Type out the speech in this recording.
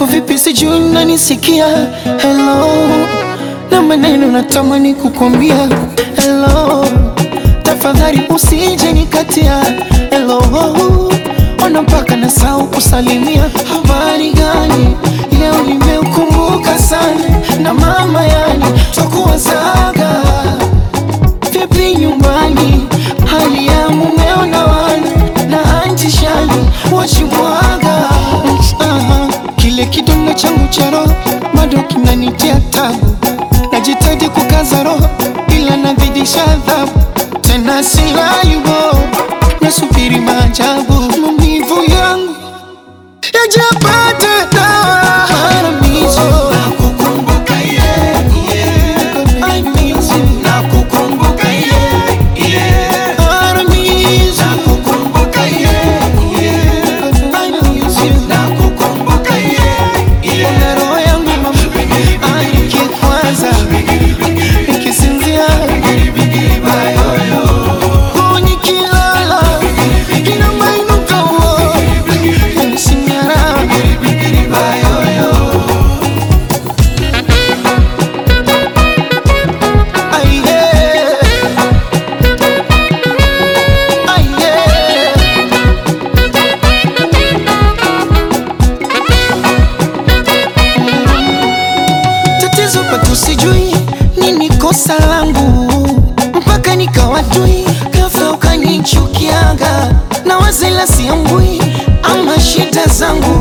uko vipi? Sijui unanisikia? Hello, na maneno natamani kukwambia hello, tafadhali usije nikatia hello, ona mpaka nasahau kusalimia. Habari gani? Leo nimeukumbuka sana na mama, yani twakuwazaga vipi nyumbani, hali ya mumeo na wana na anti shani wachimwaga. Aha, kile kidonda changu cha roho bado kinanitia tabu, najitahidi kukaza roho ila nazidisha adhabu, tena silayubo, nasubiri maajabu, maumivu yangu yajapata dawa Paradiso. Nakukumbuka yeah, yeah. I miss you. Nakukumbuka yeah, yeah. Paradiso. Nakukumbuka yeah, yeah. I miss you. Nakukumbuka yeah, yeah. Na roho yangu mama, ah, nikikwaza, nikisinzia, oh, nikilala, inamainuka, oh, yanisinyara. Ah, yeah. Ah, yeah. tatizo pato sijui nini kosa langu mpaka nikawatui ghafla ukanichukiaga na wazela siambui ama shida zangu